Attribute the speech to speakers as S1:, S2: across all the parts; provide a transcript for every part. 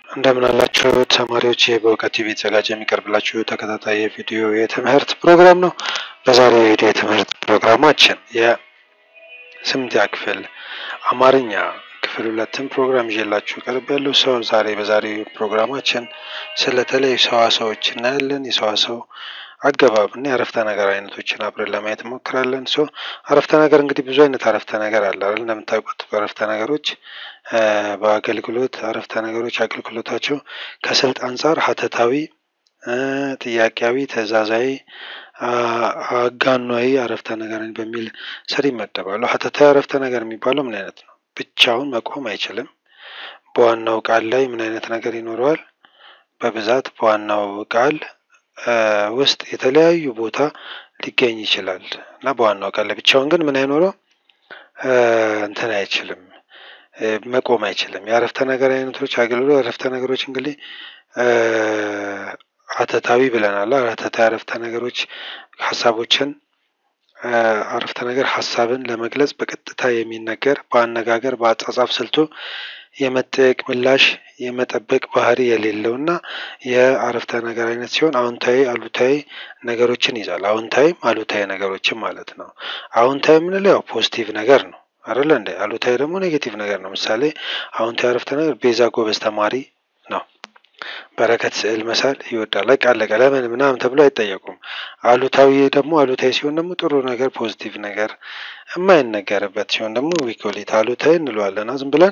S1: እንደምን አላችሁ ተማሪዎች፣ ይህ በእውቀት ቲቪ የተዘጋጀ የሚቀርብላችሁ ተከታታይ የቪዲዮ የትምህርት ፕሮግራም ነው። በዛሬው የቪዲዮ የትምህርት ፕሮግራማችን የስምንተኛ ክፍል አማርኛ ክፍል ሁለትን ፕሮግራም ይዤላችሁ ቀርብ ያለው ሰው ዛሬ በዛሬው ፕሮግራማችን ስለተለያዩ ሰዋሰዎች እናያለን። የሰዋሰው አገባብ እና የአረፍተ ነገር አይነቶችን አብረን ለማየት እንሞክራለን። ሶ አረፍተ ነገር እንግዲህ ብዙ አይነት አረፍተ ነገር አለ አይደል? እንደምታውቁት አረፍተ ነገሮች በአገልግሎት አረፍተ ነገሮች አገልግሎታቸው ከስልት አንጻር ሀተታዊ፣ ጥያቄያዊ፣ ትዕዛዛዊ፣ አጋኗዊ አረፍተ ነገርን በሚል ስር ይመደባሉ። ሀተታዊ አረፍተ ነገር የሚባለው ምን አይነት ነው? ብቻውን መቆም አይችልም። በዋናው ቃል ላይ ምን አይነት ነገር ይኖረዋል? በብዛት በዋናው ቃል ውስጥ የተለያዩ ቦታ ሊገኝ ይችላል እና በዋናው ቃል ላይ ብቻውን ግን ምን አይኖረው እንትን አይችልም መቆም አይችልም። የአረፍተ ነገር አይነቶች አገልግሎት አረፍተ ነገሮች እንግዲህ ሀተታዊ ብለናል። ሀተታዊ አረፍተ ነገሮች ሀሳቦችን አረፍተ ነገር ሀሳብን ለመግለጽ በቀጥታ የሚነገር በአነጋገር በአጻጻፍ ስልቱ የመጠየቅ ምላሽ የመጠበቅ ባህሪ የሌለው እና የአረፍተ ነገር አይነት ሲሆን አዎንታዊ አሉታዊ ነገሮችን ይዛል። አዎንታዊም አሉታዊ ነገሮችን ማለት ነው። አዎንታዊ የምንለው ያው ፖዚቲቭ ነገር ነው አይደለ እንደ አሉታዊ ደግሞ ኔጌቲቭ ነገር ነው። ምሳሌ አዎንታዊ አረፍተ ነገር ቤዛ ጎበዝ ተማሪ ነው። በረከት ስዕል መሳል ይወዳል። በቃ አለቀ። ለምን ምናምን ተብሎ አይጠየቁም። አሉታዊ ደግሞ አሉታዊ ሲሆን ደግሞ ጥሩ ነገር ፖዚቲቭ ነገር የማይነገርበት ሲሆን ደግሞ ዊኮሊት አሉታዊ እንለዋለን ዝም ብለን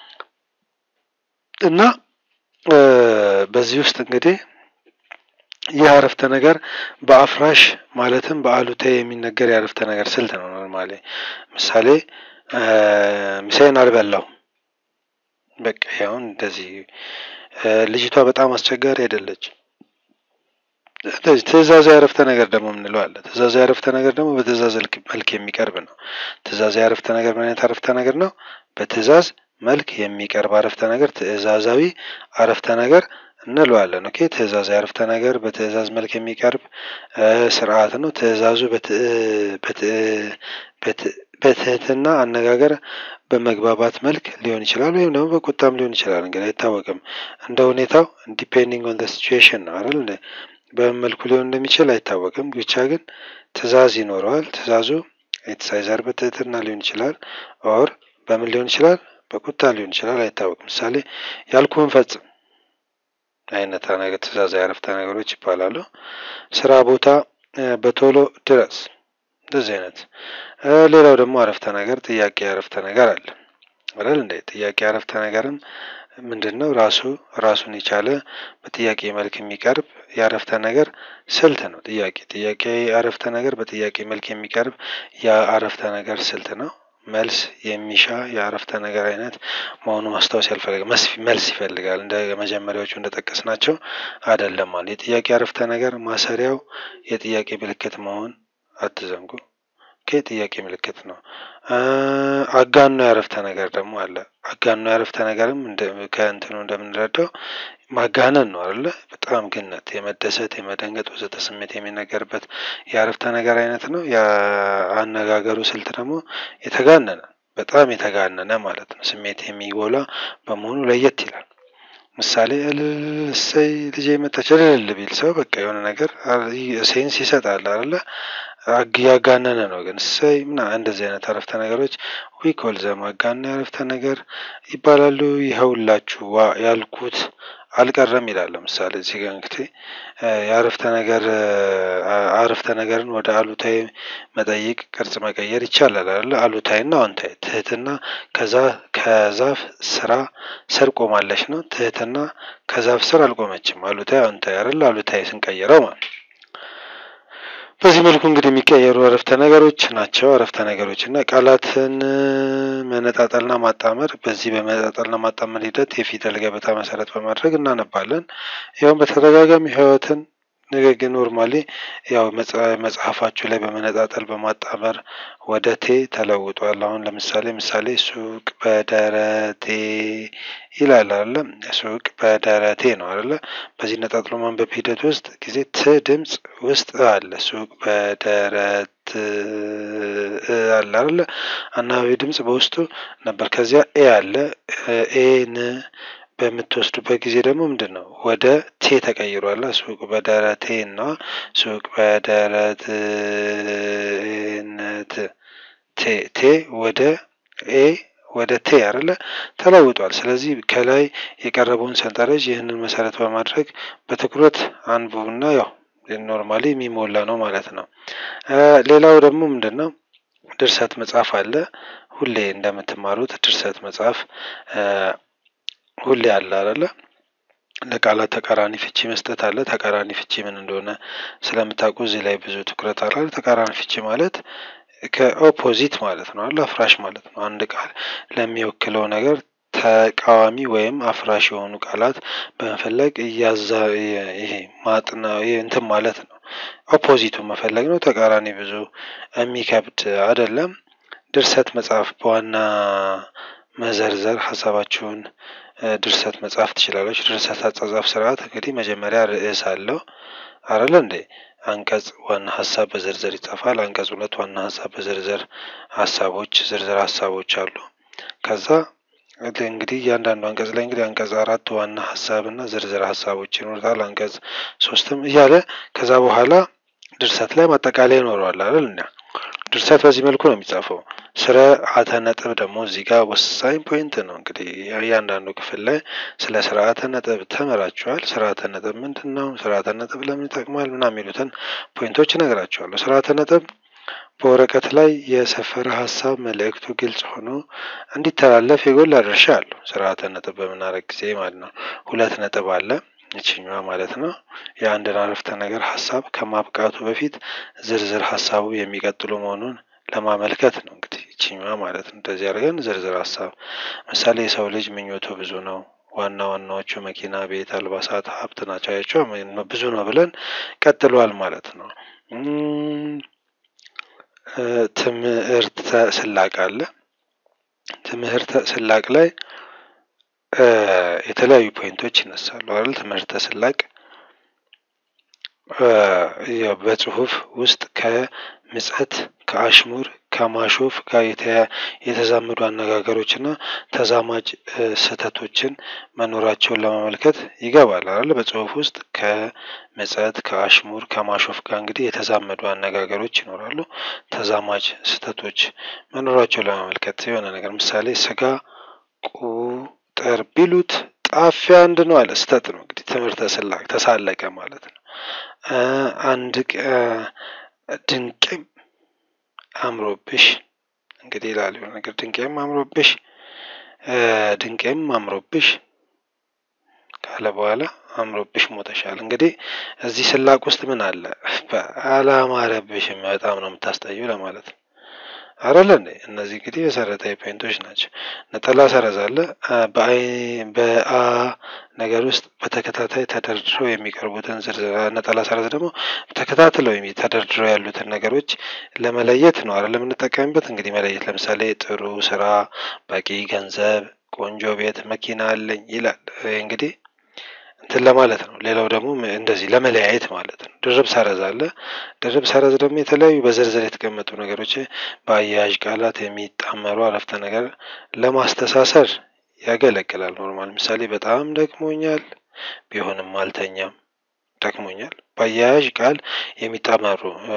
S1: እና በዚህ ውስጥ እንግዲህ ይህ አረፍተ ነገር በአፍራሽ ማለትም በአሉታዊ የሚነገር የአረፍተ ነገር ስልት ነው። ኖርማሊ ምሳሌ ምሳዬን አልበላው በቃ ያውን እንደዚህ ልጅቷ በጣም አስቸጋሪ አይደለች። ትዕዛዛዊ አረፍተ ነገር ደግሞ የምንለው አለ። ትዕዛዛዊ አረፍተ ነገር ደግሞ በትዕዛዝ መልክ የሚቀርብ ነው። ትዕዛዛዊ አረፍተ ነገር ምን አይነት አረፍተ ነገር ነው? በትዕዛዝ መልክ የሚቀርብ አረፍተ ነገር ትዕዛዛዊ አረፍተ ነገር እንለዋለን። ኦኬ ትዕዛዛዊ አረፍተ ነገር በትዕዛዝ መልክ የሚቀርብ ስርዓት ነው። ትዕዛዙ በትህትና አነጋገር በመግባባት መልክ ሊሆን ይችላል፣ ወይም ደግሞ በቁጣም ሊሆን ይችላል። እንግዲህ አይታወቅም፣ እንደ ሁኔታው ዲፔንዲንግ ኦን ሲቹዌሽን ነው አይደል? በምን መልኩ ሊሆን እንደሚችል አይታወቅም። ብቻ ግን ትዕዛዝ ይኖረዋል። ትዕዛዙ የተሳይዘር በትህትና ሊሆን ይችላል፣ ኦር በምን ሊሆን ይችላል በቁጣ ሊሆን ይችላል፣ አይታወቅም። ምሳሌ ያልኩህን ፈጽም አይነት ነገር ትዕዛዛዊ አረፍተ ነገሮች ይባላሉ። ስራ ቦታ በቶሎ ድረስ እንደዚህ አይነት። ሌላው ደግሞ አረፍተ ነገር ጥያቄ አረፍተ ነገር አለ አይደል እንደ ጥያቄ አረፍተ ነገርም ምንድን ነው? ራሱ ራሱን የቻለ በጥያቄ መልክ የሚቀርብ የአረፍተ ነገር ስልት ነው። ጥያቄ ጥያቄ አረፍተ ነገር በጥያቄ መልክ የሚቀርብ የአረፍተ ነገር ስልት ነው። መልስ የሚሻ የአረፍተ ነገር አይነት መሆኑ ማስታወስ ያልፈለገ መልስ ይፈልጋል። እንደ መጀመሪያዎቹ እንደጠቀስናቸው አይደለም ማለት የጥያቄ አረፍተ ነገር ማሰሪያው የጥያቄ ምልክት መሆን አትዘንጉ። ጥያቄ ምልክት ነው። አጋኖ የአረፍተ ነገር ደግሞ አለ። አጋኖ የአረፍተ ነገርም ከእንትኑ እንደምንረዳው ማጋነን ነው አይደለ? በጣም ግነት፣ የመደሰት የመደንገጥ ወዘተ ስሜት የሚነገርበት የአረፍተ ነገር አይነት ነው። የአነጋገሩ ስልት ደግሞ የተጋነነ በጣም የተጋነነ ማለት ነው። ስሜት የሚጎላ በመሆኑ ለየት ይላል። ምሳሌ እሰይ ልጄ መጣች እልል ቢል ሰው በቃ የሆነ ነገር ሴንስ ይሰጣል አይደለ? ያጋነነ ነው ግን እሰይ ምና እንደዚህ አይነት አረፍተ ነገሮች ዊኮል ዘም አጋነ አረፍተ ነገር ይባላሉ። ይኸውላችሁ ዋ ያልኩት አልቀረም ይላል። ለምሳሌ እዚህ ጋር እንግዲህ የአረፍተ ነገር አረፍተ ነገርን ወደ አሉታዊ መጠይቅ ቅርጽ መቀየር ይቻላል አይደለ? አሉታዊና አዎንታዊ ትህትና ከዛ ከዛፍ ስራ ስር ቆማለች ነው። ትህትና ከዛፍ ስር አልቆመችም። አሉታዊ አዎንታዊ አይደለ? አሉታዊ ስንቀይረው ማለት በዚህ መልኩ እንግዲህ የሚቀየሩ አረፍተ ነገሮች ናቸው። አረፍተ ነገሮች እና ቃላትን መነጣጠልና ማጣመር በዚህ በመነጣጠልና ማጣመር ሂደት የፊደል ገበታ መሰረት በማድረግ እናነባለን። ያውም በተደጋጋሚ ህይወትን ንግግር ኖርማሊ ያው መጽሐፋችሁ ላይ በመነጣጠል በማጣመር ወደ ቴ ተለውጧል። አሁን ለምሳሌ ምሳሌ ሱቅ በደረቴ ይላል አለ ሱቅ በደረቴ ነው አለ። በዚህ ነጣጥሎ ማንበብ ሂደት ውስጥ ጊዜ ት ድምፅ ውስጥ አለ። ሱቅ በደረት አለ አለ አናባቢ ድምፅ በውስጡ ነበር። ከዚያ ኤ አለ ኤ ን በምትወስዱበት ጊዜ ደግሞ ምንድን ነው ወደ ቴ ተቀይሯል። ሱቅ በደረቴ እና ሱቅ በደረትነት ቴ ቴ ወደ ኤ ወደ ቴ አይደለ ተለውጧል። ስለዚህ ከላይ የቀረበውን ሰንጠረዥ ይህንን መሰረት በማድረግ በትኩረት አንብቡና ያው ኖርማሊ የሚሞላ ነው ማለት ነው። ሌላው ደግሞ ምንድን ነው ድርሰት መጽሐፍ አለ። ሁሌ እንደምትማሩት ድርሰት መጽሐፍ ሁሌ አለ አይደለ? ለቃላት ተቃራኒ ፍቺ መስጠት አለ። ተቃራኒ ፍቺ ምን እንደሆነ ስለምታውቁ እዚህ ላይ ብዙ ትኩረት አለ። ተቃራኒ ፍቺ ማለት ከኦፖዚት ማለት ነው አለ አፍራሽ ማለት ነው። አንድ ቃል ለሚወክለው ነገር ተቃዋሚ ወይም አፍራሽ የሆኑ ቃላት በመፈለግ እያዛ ይሄ ማጥና እንትን ማለት ነው። ኦፖዚቱን መፈለግ ነው። ተቃራኒ ብዙ የሚከብድ አይደለም። ድርሰት መጽሐፍ በዋና መዘርዘር ሀሳባችሁን ድርሰት መጽሐፍ ትችላለች። ድርሰት አጻጻፍ ስርዓት እንግዲህ መጀመሪያ ርዕስ አለው አይደለ እንዴ? አንቀጽ ዋና ሀሳብ በዝርዝር ይጻፋል። አንቀጽ ሁለት ዋና ሀሳብ በዝርዝር ሀሳቦች ዝርዝር ሀሳቦች አሉ። ከዛ እንግዲህ እያንዳንዱ አንቀጽ ላይ እንግዲህ አንቀጽ አራት ዋና ሀሳብ እና ዝርዝር ሀሳቦች ይኖሩታል። አንቀጽ ሶስትም እያለ ከዛ በኋላ ድርሰት ላይ ማጠቃለያ ይኖረዋል አይደል? እና ድርሰት በዚህ መልኩ ነው የሚጻፈው። ስርዓተ ነጥብ ደግሞ እዚህ ጋር ወሳኝ ፖይንት ነው። እንግዲህ እያንዳንዱ ክፍል ላይ ስለ ስርዓተ ነጥብ ተምራችኋል። ስርዓተ ነጥብ ምንድን ነው? ስርዓተ ነጥብ ለምን ይጠቅማል? ምናምን የሚሉትን ፖይንቶች እነግራችኋለሁ። ስርዓተ ነጥብ በወረቀት ላይ የሰፈረ ሀሳብ መልእክቱ ግልጽ ሆኖ እንዲተላለፍ የጎላ ድርሻ አለው። ስርዓተ ነጥብ በምናደርግ ጊዜ ማለት ነው። ሁለት ነጥብ አለ ይችኛዋ ማለት ነው። የአንድን አረፍተ ነገር ሀሳብ ከማብቃቱ በፊት ዝርዝር ሀሳቡ የሚቀጥሉ መሆኑን ለማመልከት ነው። እንግዲህ ይችኛዋ ማለት ነው። እንደዚህ አድርገን ዝርዝር ሀሳብ ምሳሌ የሰው ልጅ ምኞቱ ብዙ ነው። ዋና ዋናዎቹ መኪና፣ ቤት፣ አልባሳት፣ ሀብት ናቸው። ያቸው ብዙ ነው ብለን ቀጥሏል ማለት ነው። ትምህርተ ስላቅ አለ። ትምህርተ ስላቅ ላይ የተለያዩ ፖይንቶች ይነሳሉ አይደል? ትምህርተ ስላቅ በጽሁፍ ውስጥ ከምጸት ከአሽሙር ከማሾፍ ጋር የተዛመዱ አነጋገሮችና ተዛማጅ ስህተቶችን መኖራቸውን ለማመልከት ይገባል አይደል? በጽሁፍ ውስጥ ከምጸት ከአሽሙር ከማሾፍ ጋር እንግዲህ የተዛመዱ አነጋገሮች ይኖራሉ። ተዛማጅ ስህተቶች መኖራቸውን ለማመልከት የሆነ ነገር ምሳሌ ስጋ ቁጥር ቢሉት ጣፊያ አንድ ነው አለ። ስህተት ነው እንግዲህ ትምህርተ ስላቅ ተሳለቀ ማለት ነው። አንድ ድንቅም አምሮብሽ እንግዲህ ይላል የሆነ ነገር ድንቄም አምሮብሽ ድንቄም አምሮብሽ ካለ በኋላ አምሮብሽ ሞተሻል። እንግዲህ እዚህ ስላቅ ውስጥ ምን አለ? አላማረብሽም በጣም ነው የምታስጠዩ ለማለት ነው አይደለ እንዴ? እነዚህ እንግዲህ መሰረታዊ ፖይንቶች ናቸው። ነጠላ ሰረዝ አለ። በአይ በአ ነገር ውስጥ በተከታታይ ተደርድረው የሚቀርቡትን ዝርዝር ነጠላ ሰረዝ ደግሞ ተከታትለው ተደርድረው ያሉትን ነገሮች ለመለየት ነው አይደል የምንጠቀምበት። እንግዲህ መለየት ለምሳሌ ጥሩ ስራ፣ በቂ ገንዘብ፣ ቆንጆ ቤት፣ መኪና አለኝ ይላል። እንግዲህ እንትን ለማለት ነው። ሌላው ደግሞ እንደዚህ ለመለያየት ማለት ነው። ድርብ ሰረዝ አለ። ድርብ ሰረዝ ደግሞ የተለያዩ በዝርዝር የተቀመጡ ነገሮች በአያያዥ ቃላት የሚጣመሩ አረፍተ ነገር ለማስተሳሰር ያገለግላል። ኖርማል ምሳሌ በጣም ደክሞኛል፣ ቢሆንም አልተኛም። ደክሞኛል በአያያዥ ቃል የሚጣመሩ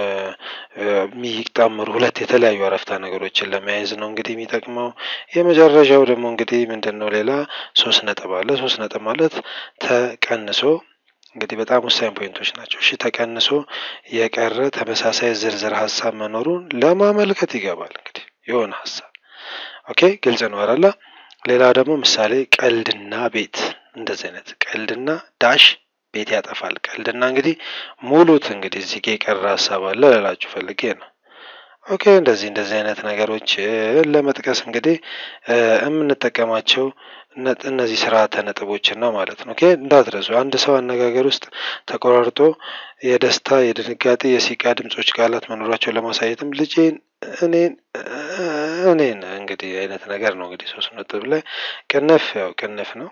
S1: የሚጣመሩ ሁለት የተለያዩ አረፍተ ነገሮችን ለመያዝ ነው እንግዲህ የሚጠቅመው። የመጨረሻው ደግሞ እንግዲህ ምንድን ነው? ሌላ ሶስት ነጥብ አለ። ሶስት ነጥብ ማለት ተቀንሶ እንግዲህ በጣም ወሳኝ ፖይንቶች ናቸው። እሺ ተቀንሶ የቀረ ተመሳሳይ ዝርዝር ሀሳብ መኖሩን ለማመልከት ይገባል። እንግዲህ የሆነ ሀሳብ ኦኬ፣ ግልጽ ነው አይደለ? ሌላ ደግሞ ምሳሌ ቀልድና ቤት እንደዚህ አይነት ቀልድና ዳሽ ቤት ያጠፋል። ቀልድና እንግዲህ ሙሉት እንግዲህ እዚህ ጋ የቀረ ሀሳብ አለ ልላችሁ ፈልጌ ነው። ኦኬ እንደዚህ እንደዚህ አይነት ነገሮች ለመጥቀስ እንግዲህ የምንጠቀማቸው እነዚህ ስርዓተ ነጥቦችን ነው ማለት ነው። ኦኬ እንዳትረሱ። አንድ ሰው አነጋገር ውስጥ ተቆራርጦ የደስታ፣ የድንጋጤ፣ የሲቃ ድምጾች ቃላት መኖራቸውን ለማሳየትም ልጄን፣ እኔን፣ እኔን እንግዲህ አይነት ነገር ነው እንግዲህ ሶስት ነጥብ ላይ ቅንፍ ያው ቅንፍ ነው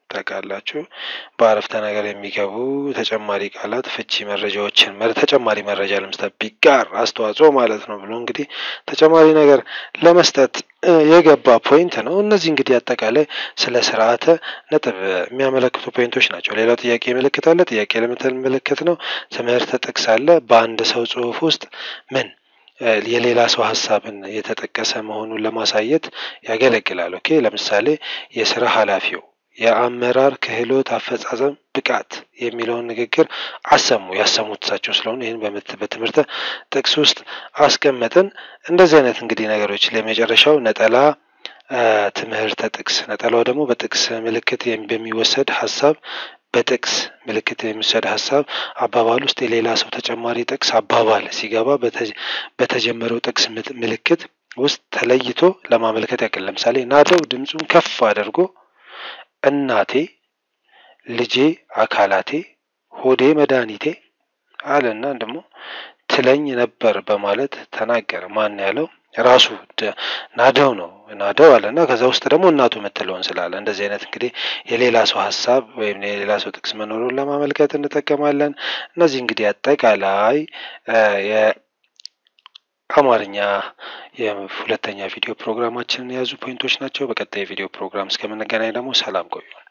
S1: ታውቃላችሁ። በአረፍተ ነገር የሚገቡ ተጨማሪ ቃላት ፍቺ መረጃዎችን ተጨማሪ መረጃ ለመስጠት ቢጋር አስተዋጽኦ ማለት ነው ብሎ እንግዲህ ተጨማሪ ነገር ለመስጠት የገባ ፖይንት ነው። እነዚህ እንግዲህ አጠቃላይ ስለ ስርዓተ ነጥብ የሚያመለክቱ ፖይንቶች ናቸው። ሌላው ጥያቄ ምልክት አለ። ጥያቄ ለምልክት ነው። ትምህርተ ጥቅስ አለ። በአንድ ሰው ጽሑፍ ውስጥ ምን የሌላ ሰው ሀሳብን የተጠቀሰ መሆኑን ለማሳየት ያገለግላል። ኦኬ ለምሳሌ የስራ ኃላፊው የአመራር ክህሎት አፈጻጸም ብቃት የሚለውን ንግግር አሰሙ። ያሰሙት እሳቸው ስለሆኑ ይህን በትምህርተ ጥቅስ ውስጥ አስቀመጥን። እንደዚህ አይነት እንግዲህ ነገሮች ለመጨረሻው ነጠላ ትምህርተ ጥቅስ ነጠላው ደግሞ በጥቅስ ምልክት በሚወሰድ ሀሳብ በጥቅስ ምልክት የሚወሰድ ሀሳብ አባባል ውስጥ የሌላ ሰው ተጨማሪ ጥቅስ አባባል ሲገባ በተጀመረው ጥቅስ ምልክት ውስጥ ተለይቶ ለማመልከት ያክል ለምሳሌ ናደው ድምፁን ከፍ አድርጎ እናቴ፣ ልጄ፣ አካላቴ፣ ሆዴ መድኃኒቴ አለና ደግሞ ትለኝ ነበር በማለት ተናገረ። ማን ያለው? ራሱ ናደው ነው ናደው አለና ከዛ ውስጥ ደግሞ እናቱ የምትለውን ስላለ እንደዚህ አይነት እንግዲህ የሌላ ሰው ሀሳብ ወይም የሌላ ሰው ጥቅስ መኖሩን ለማመልከት እንጠቀማለን። እነዚህ እንግዲህ አጠቃላይ የአማርኛ የሁለተኛ ቪዲዮ ፕሮግራማችንን የያዙ ፖይንቶች ናቸው። በቀጣይ የቪዲዮ ፕሮግራም እስከምንገናኝ ደግሞ ሰላም ቆዩ።